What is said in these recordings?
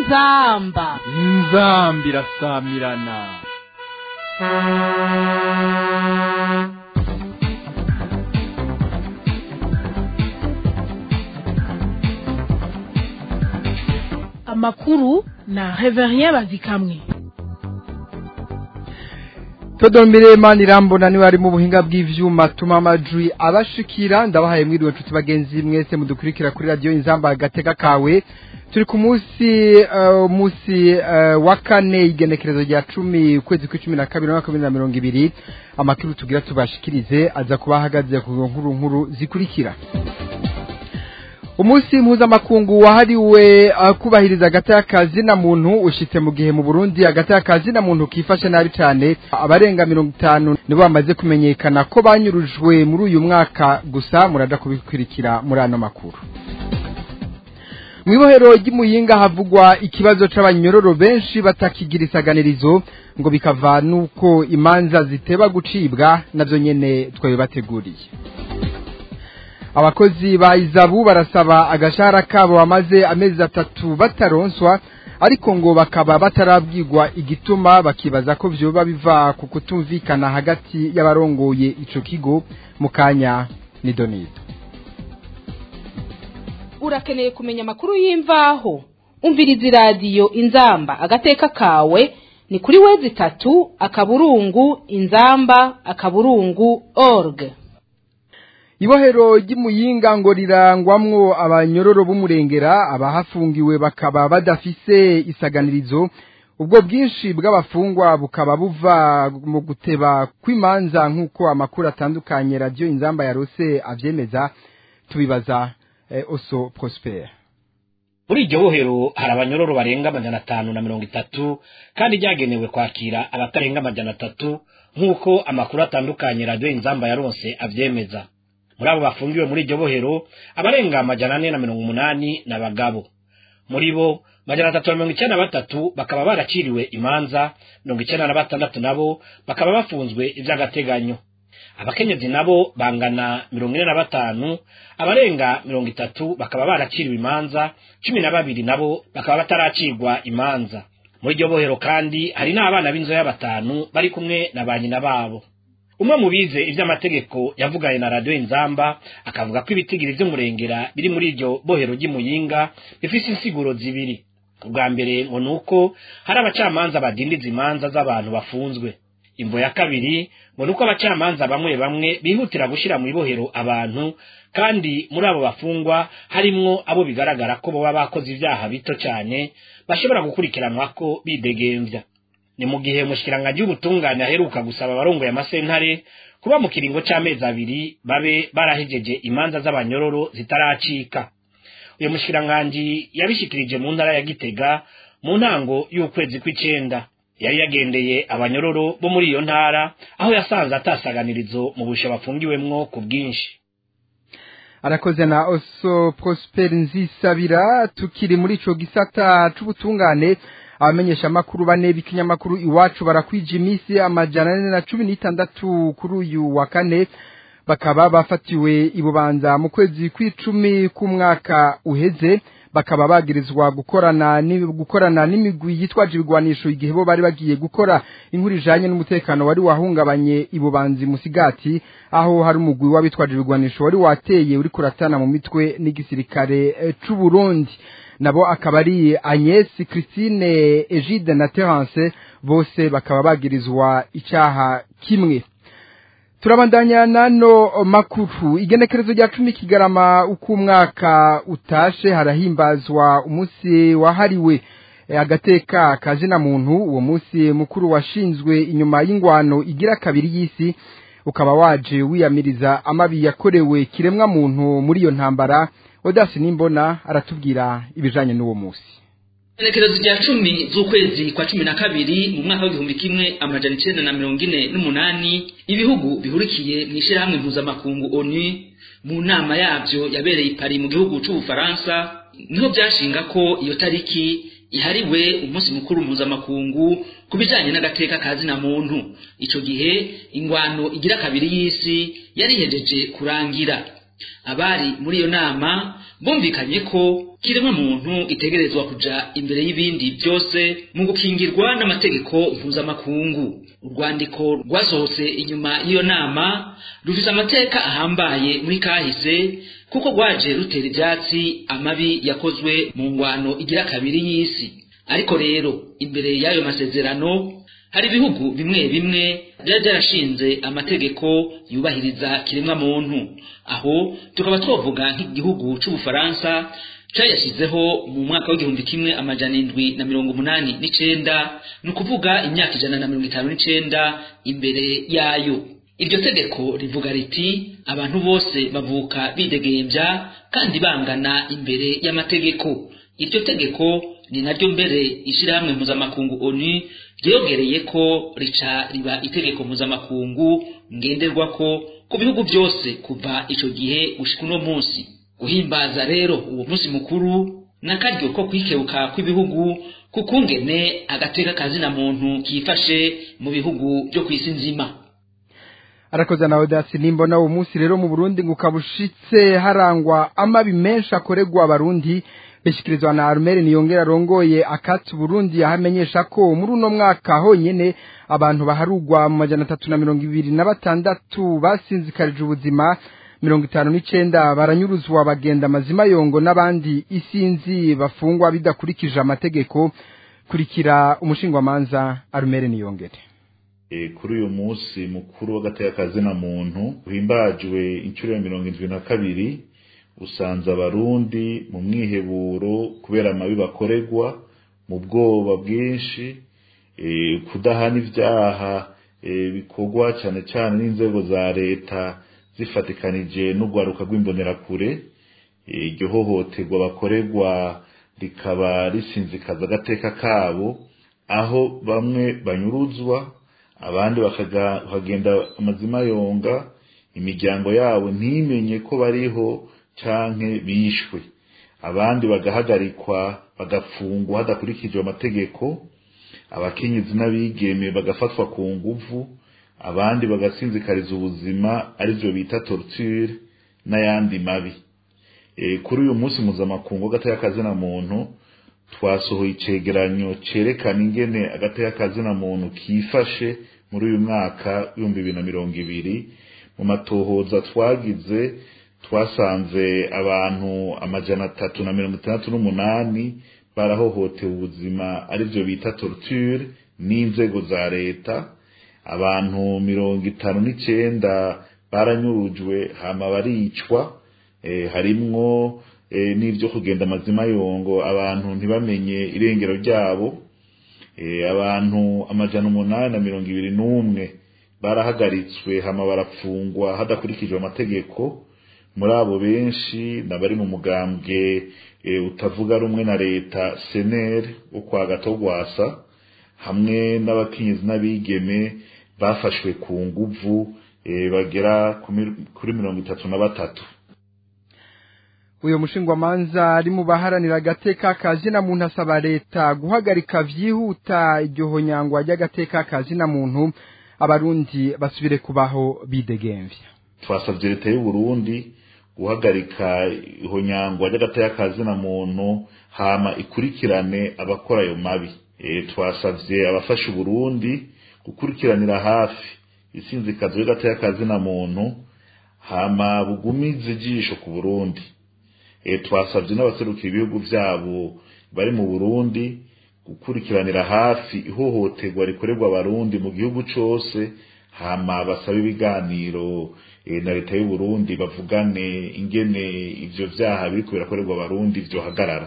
inzamba inzambi irasamirana amakuru na reverien bazikamwe Todomire Manirambona niwe ari mu buhinga bw'ivyuma tuma amajwi abashikira ndabahaye mwiriwe nshuti bagenzi mwese mudukurikira kuri radio Inzamba agateka kawe turi ku munsi uh, munsi uh, wa kane igenekerezo rya 10 ukwezi kwa 12 mwaka wa 2020 amakuru tugira tubashikirize aza kubahagaze ku nkuru nkuru zikurikira umunsi mpuzamakungu wahariwe uh, kubahiriza agatakazi na muntu ushitse mu gihe mu Burundi agatakazi na muntu kifashe nabi cyane abarenga 50 nibo bamaze kumenyekana ko banyurujwe muri uyu mwaka gusa muraja kubikurikira muri ano makuru Mwibohero ry'imuyinga havugwa ikibazo c'abanyororo benshi batakigira isaganirizo ngo bikava nuko imanza ziteba gucibwa navyo nyene twabe bateguriye abakozi ba izabu barasaba agashahara kabo bamaze amezi atatu bataronswa ariko ngo bakaba batarabwirwa igituma bakibaza ko vyoba biva ku kutumvikana hagati y'abarongoye ico kigo mu kanya ni donido urakeneye kumenya amakuru y'imvaho umviriza iradiyo inzamba agateka kawe ni kuri wezi itatu akaburungu inzamba akaburungu org Ibohero ry'imuyinga ngo rirangwamwo abanyororo b'umurengera abahafungiwe bakaba badafise isaganirizo ubwo bwinshi bw'abafungwa bukaba buva mu guteba kw'imanza nk'uko amakuru atandukanye radio inzamba yarose avyemeza tubibaza eh, Oso Prosper muri iryo bohero hari abanyororo barenga amajana atanu na mirongo itatu kandi ryagenewe kwakira abatarenga amajana atatu nk'uko amakuru atandukanye radio inzamba yaronse avyemeza muri abo bafungiwe muri iryo bohero abarenga amajana ane na mirongo umunani ni abagabo muri bo majana atatu na mirongo icyenda na batatu bakaba baraciriwe imanza mirongo icyenda na batandatu nabo bakaba bafunzwe iby'agateganyo abakenyezi nabo bangana mirongo ine na batanu abarenga mirongo itatu bakaba baraciriwe imanza cumi na babiri nabo bakaba bataracirwa imanza muri iryo bohero kandi hari n'abana b'inzoya batanu bari kumwe na ba nyina babo umwe mu bize iby'amategeko yavuganye na radiyo inzamba akavuga ko ibitigiri by'umurengera biri muri iryo bohero ry'imuyinga bifite insiguro zibiri ubwa mbere ngo ni uko hari abacamanza badindiza imanza z'abantu bafunzwe imvo ya kabiri ngo ni uko abacamanza bamwe bamwe bihutira gushyira mu ibohero abantu kandi muri abo bafungwa harimwo abo bigaragara ko baba bakoze ibyaha bito cyane bashobora gukurikiranwa ko bidegembya ni mu gihe umushikiranganji w'ubutungane aheruka gusaba abarongoye amasentare kuba mu kiringo c'amezi abiri babe barahejeje imanza z'abanyororo zitaracika uyu mushikiranganji yabishikirije mu ntara ya gitega mu ntango y'ukwezi kw'icenda yari yagendeye abanyororo bo muri iyo ntara aho yasanze atasaganirizo mu busho bafungiwemwo ku bwinshi arakoze na oso prosper nzisabira tukiri muri ico gisata c'ubutungane abamenyesha makuru bane b'ikinyamakuru iwacu barakwije iminsi amajana ane na cumi n'itandatu kuri uyu wa kane bakaba bafatiwe ibubanza mu kwezi kw'icumi k'umwaka uheze bakaba bagirizwa gukorana gukorana n'imigwi yitwaje ibigwanisho igihe bo bari bagiye gukora inkuru ijanye n'umutekano wari wahungabanye ibubanzi musigati aho hari umugwi w'abitwaje ibigwanisho wari wateye uri kuratana mu mitwe n'igisirikare c'u Burundi nabo akaba ari Agnes Christine Egide na Terence bose bakaba bagirizwa icaha kimwe turabandanya nano makuru igenekerezo rya cumi kigarama uko umwaka utashe harahimbazwa umunsi wahariwe agateka kazina muntu uwo munsi mukuru washinzwe inyuma y'ingwano igira kabiri y'isi ukaba waje wiyamiriza amabi yakorewe kiremwa muntu muri iyo ntambara odasi nimbona aratubwira ibijanye n'uwo munsi Igenekerezo rya cumi z'ukwezi kwa cumi na kabiri mu mwaka w'igihumbi kimwe amajana icenda na mirongo ine n'umunani ibihugu bihurikiye mu ishirahamwe mpuzamakungu onu mu nama yavyo yabereye i Paris mu gihugu c'ubufaransa niho vyashinga ko iyo tariki ihariwe umunsi mukuru mpuzamakungu ku bijanye n'agateka kazina muntu ico gihe ingwano igira kabiri y'isi yari ihejeje kurangira abari muri iyo nama bumvikanye ko kiremwa muntu itegerezwa kuja imbere y'ibindi byose mu gukingirwa n'amategeko mpuzamakungu urwandiko rwasohotse inyuma y'iyo nama rufise amateka ahambaye muri kahise kuko rwaje rutera ivyatsi amabi yakozwe mu ngwano igira kabiri y'isi ariko rero imbere y'ayo masezerano hari ibihugu bimwe bimwe byari byarashinze amategeko yubahiriza kiremwa muntu aho tukaba twavuga nk'igihugu c'ubufaransa cayashyizeho mu mwaka w'igihumbi kimwe amajana indwi na mirongo umunani n'icenda ni ukuvuga imyaka ijana na mirongo itanu n'icenda imbere yayo iryo tegeko rivuga riti abantu bose bavuka bidegembya kandi bangana imbere y'amategeko iryo tegeko ni naryo mbere ishyirahamwe mpuzamakungu onu ryogereye ko rica riba itegeko mpuzamakungu ngenderwako ku bihugu byose kuva ico gihe gushika uno munsi guhimbaza rero uwo munsi mukuru n'akaryo ko kwikebuka kw'ibihugu kukungene agateka kazina muntu kifashe mu bihugu byo kw'isi nzima arakoze nawe dasi nimbona uwo munsi rero mu burundi ngo ukabushitse harangwa amabi menshi akorerwa abarundi bishyikirizwa na arumeri niyongera arongoye akati burundi yahamenyesha ko muri uno mwaka honyine abantu baharugwa mu majana atatu na mirongo ibiri na batandatu basinzikarije ubuzima mirongo itanu n'icenda baranyuruzwa bagenda amazima yongo n'abandi isinzi bafungwa bidakurikije amategeko kurikira umushingwamanza arumeri niyongere kuri uyu munsi mukuru w'agateakazina muntu uhimbajwe inshuro ya mirongo indwi na kabiri usanze abarundi mu mwiheburo kubera amabi bakorerwa mu bwoba bwinshi kudahana ibyaha bikorwa cyane cyane n'inzego za leta zifatikanije n'urwaruka rw'imbonerakure iryo hohoterwa bakorerwa rikaba risinzikaza agateka kabo aho bamwe banyuruzwa abandi bakagenda amazima yonga imiryango yabo ntimenye ko bariho canke bishwe abandi bagahagarikwa bagafungwa hadakurikijwe amategeko abakenyezi n'abigeme bagafatwa ku nguvu abandi bagasinzikariza ubuzima arivyo bita torture n'ayandi mabi e, kuri uyu munsi mpuzamakungu w'agateka kazina muntu twasohoye icegeranyo cerekana ingene agateka kazina muntu kifashe muri uyu mwaka w'ibihumbi bibiri na mirongo ibiri mu matohoza twagize twasanze abantu amajana atatu na mirongo itandatu n'umunani barahohotewe ubuzima arivyo bita torture n'inzego za leta abantu mirongo itanu n'icenda baranyurujwe hama baricwa e, harimwo e, n'ivyo kugenda amazima yongo abantu ntibamenye irengero ryabo e, abantu amajana umunani na mirongo ibiri n'umwe barahagaritswe hama barafungwa hadakurikijwe amategeko muri abo benshi n'abari mu mugambwe utavuga rumwe na leta seneri wo kwa gatogwasa hamwe n'abakenyezi n'abigeme bafashwe ku nguvu bagera kuri mirongo itatu na batatu uyu mushingwamanza ari mu baharanira agateka kazina muntu asaba leta guhagarika vyihuta iryo honyangwa ry'agateka kazina muntu abarundi basubire kubaho bidegemvya twasabye leta y'u Burundi guhagarika ihonyangwa ry'agateka kazina muntu hama ikurikirane abakora ayo mabi e, twasavye abafasha Burundi gukurikiranira hafi isinzikazo ry'agateka kazina muntu hama bugumize ijisho ku Burundi e, twasavye n'abaserukira ibihugu vyabo bari mu Burundi gukurikiranira hafi ihohoterwa rikorerwa abarundi mu gihugu cose hama basaba ibiganiro e, na leta y'u Burundi bavugane ingene ivyo vyaha biriko birakorerwa abarundi vyohagarara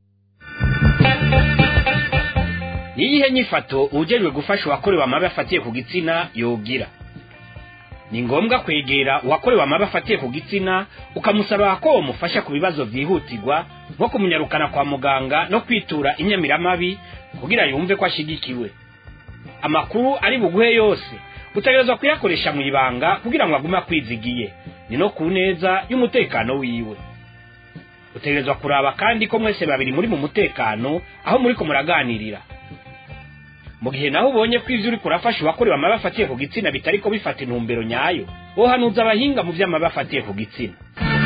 niyihe nyifato ujejwe gufasha uwakorewe amabi afatiye ku gitsina yogira ni ngombwa kwegera uwakorewe amabi afatiye ku gitsina ukamusaba ko wamufasha ku bibazo vyihutirwa nko kumunyarukana kwa muganga no kwitura inyamiramabi kugira yumve ko ashigikiwe amakuru ari buguhe yose utegerezwa kuyakoresha mu ibanga kugira ngo agume akwizigiye ni no ku neza y'umutekano wiwe utegerezwa kuraba kandi ko mwese babiri muri mu mutekano aho muriko muraganirira mu gihe naho ubonye ko ivyo uriko urafasha uwakorewe amabi afatiye ku gitsina bitariko bifata intumbero nyayo wohanuza abahinga mu vy'amabi afatiye ku gitsina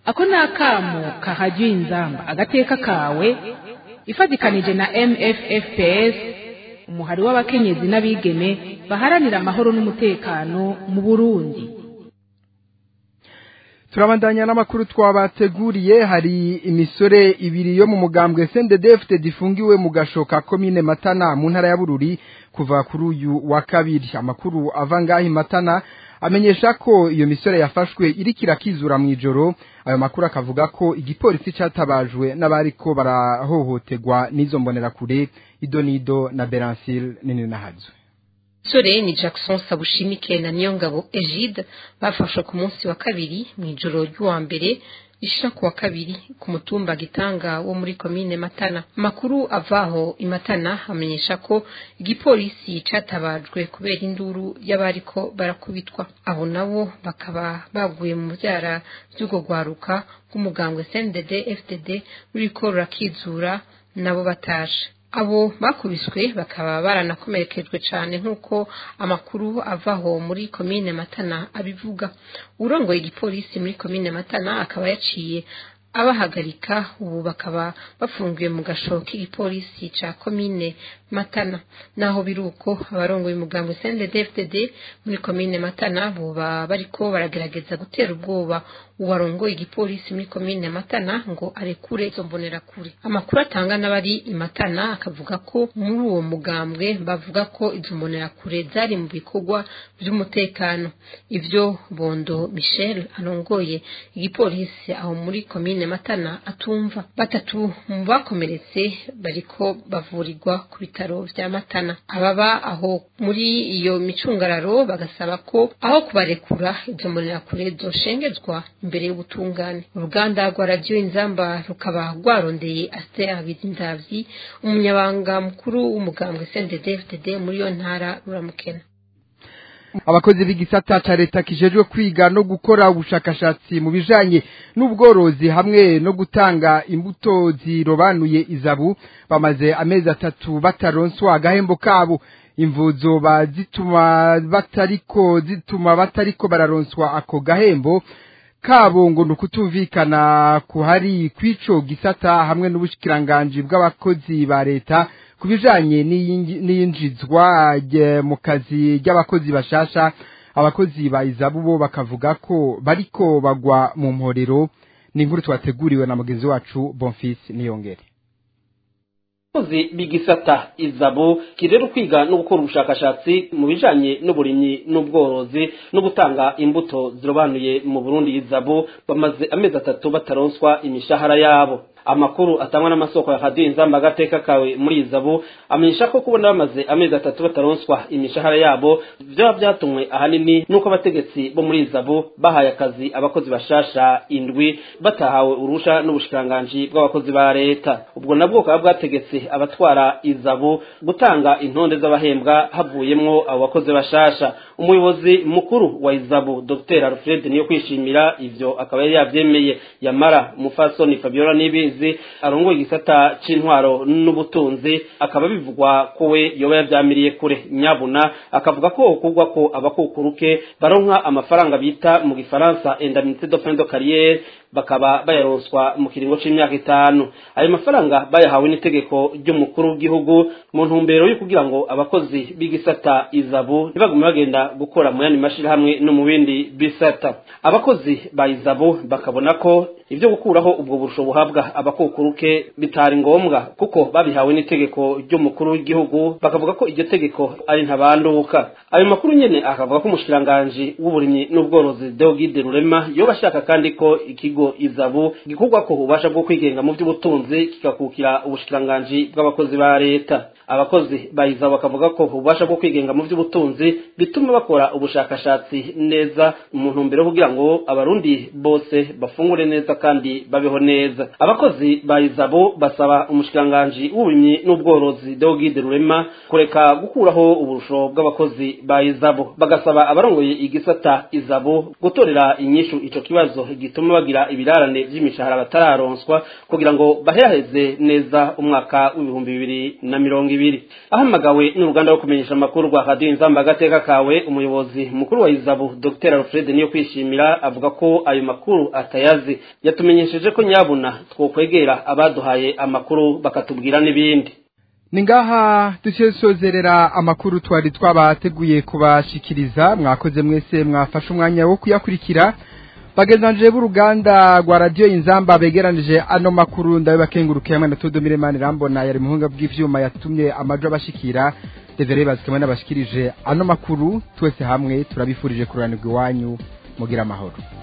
ako ni akamo kahajya inzamba agateka kawe ifatikanije na mffps umuhari w'abakenyezi n'abigeme baharanira amahoro n'umutekano mu burundi turabandanya n'amakuru twabateguriye hari imisore ibiri yo mu mugambwe sendedefite difungiwe mu gashoka komine matana mu ntara ya bururi kuva kuri uyu wa kabiri amakuru ava ngaho matana amenyesha ko iyo misore yafashwe iriko irakizura mu ijoro ayo makuru akavuga ko igipolisi catabajwe n'abariko barahohoterwa n'izo mbonerakure idonido na beransile nini nahazwe sore ni jackson sabushimike na niyongabo egide bafashwe ku munsi wa kabiri mu ijoro ry'uwa mbere rishira ku wa kabiri ku mutumba gitanga wo muri komine matana amakuru avaho imatana amenyesha ko igipolisi catabajwe kubera induru y'abariko barakubitwa abo nabo bakaba baguye mu vyara vy'urwo rwaruka rw'umugambwe cndd fdd ruriko rurakizura nabo batashe abo bakubiswe bakaba baranakomerekejwe cyane nk'uko amakuru avaho muri komine matana abivuga urongoye igipolisi muri komine matana akaba yaciye abahagarika ubu bakaba bafungiwe mu gasho k'igipolisi ca komine matana naho biri uko abarongoye umugambi cndd muri komine matana boba bariko baragerageza gutera ubwoba uwarongoye igipolisi muri komine matana ngo arekure izo mbonerakure amakuru atanga n'abari imatana akavuga ko muri uwo mugambwe bavuga ko izo mbonerakure zari mu bikorwa by'umutekano ivyo bondo michel arongoye igipolisi aho muri komine matana atumva batatu mu bakomeretse bariko bavurirwa ku bitaro vya matana ababa aho muri iyo micungararo bagasaba ko aho kubarekura izo mbonerakure zoshengezwa imbere y'ubutungane uruganda rwa radiyo inzamba rukaba rwarondeye asiteri habizindavyi umunyabanga mukuru w'umugambwe cndd muri iyo ntara ruramukena abakozi b'igisata ca leta kijejwe kwiga no gukora ubushakashatsi mu bijanye n'ubworozi hamwe no gutanga imbuto zirobanuye izabu bamaze amezi atatu bataronswa agahembo kabo imvuzo bazituma batariko zituma batariko bararonswa ako gahembo kabo ngo nukutumvikana kuhari kwico gisata hamwe n'ubushikiranganje bw'abakozi ba leta kubijanye n'iyinjizwa mu kazi ry'abakozi bashasha abakozi ba izabu bo bakavuga ko bariko bagwa mu mporero ni inkuru twateguriwe na mugenzi wacu Bonfils Niyongere abakozi b'igisata izabo kirero kwiga no gukora ubushakashatsi mu bijanye n'uburimyi n'ubworozi no gutanga imbuto zirobanuye mu Burundi izabo bamaze amezi atatu bataronswa imishahara yabo amakuru atangwa n'amasoko ya radiyo inzamba agateka kawe muri izabu amenyesha ko kubona bamaze amezi atatu bataronswa imishahara yabo byaba byatumwe ahanini n'uko abategetsi bo muri izabu bahaye akazi abakozi bashasha indwi batahawe urusha n'ubushikiranganji bw'abakozi ba leta ubwo nabwo bukaba bwategetse abatwara izabu gutanga intonde z'abahembwa havuyemwo abo bakozi bashasha umuyobozi mukuru wa izabu dr alfred niyo kwishimira ivyo akaba yari yavyemeye yamara umufasoni fabiola nibizi arongoye igisata c'intwaro n'ubutunzi akaba bivugwa ko we yoba yavyamiriye kure nyabuna akavuga ko kugwa ko abakukuruke baronka amafaranga bita mu gifaransa indemnité de fin de carrière bakaba bayaronswa mu kiringo c'imyaka itanu ayo mafaranga bayahawe n'itegeko ry'umukuru w'igihugu mu ntumbero yo kugira ngo abakozi b'igisata izabu ntibagume bagenda gukora mu yandi mashirahamwe no mu bindi bisata abakozi ba izabu bakabona ko ivyo gukuraho ubwo burusho buhabwa abakukuruke bitari ngombwa kuko babihawe n'itegeko ry'umukuru w'igihugu bakavuga ko iryo tegeko ari ntabanduka ayo makuru nyene akavuga ko umushikiranganji w'uburimyi n'ubworozi Deogide Rurema yoba ashaka kandi ko ikigo izabu gikorwa ko ubasha bwo kwigenga mu by'ubutunzi kigakukira ubushikiranganji bw'abakozi ba leta abakozi ba izabu bakavuga ko ububasha bwo kwigenga mu by'ubutunzi bituma bakora ubushakashatsi neza mu ntumbero kugira ngo abarundi bose bafungure neza kandi babeho neza abakozi ba izabu basaba umushikiranganji w'uburimyi n'ubworozi Deogide Rurema kureka gukuraho uburusho bw'abakozi ba izabu bagasaba abarongoye igisata izabu gutorera inyishu ico kibazo gituma bagira kuriha ibirarane vy'imishahara batararonswa kugira ngo baheraheze neza umwaka w'ibihumbi bibiri na mirongo ibiri ahamagawe n'uruganda rwo kumenyesha amakuru rwa radiyo inzamba agateka kawe umuyobozi mukuru wa izabu dr alfred niyo kwishimira avuga ko ayo makuru atayazi yatumenyesheje ko nyabuna twokwegera abaduhaye amakuru bakatubwira n'ibindi ni ngaha duce sozerera amakuru twari twabateguye kubashikiriza mwakoze mwese mwafashe umwanya wo kuyakurikira bagenzanje b'uruganda rwa radiyo inzamba begeranije ano makuru ndabibakenguruke hamwe na Todomire Manirambona yari muhunga bw'ivyuma yatumye amajo abashikira devere bazikamwe n'abashikirije ano makuru twese hamwe turabifurije kuranirwa iwanyu mugira amahoro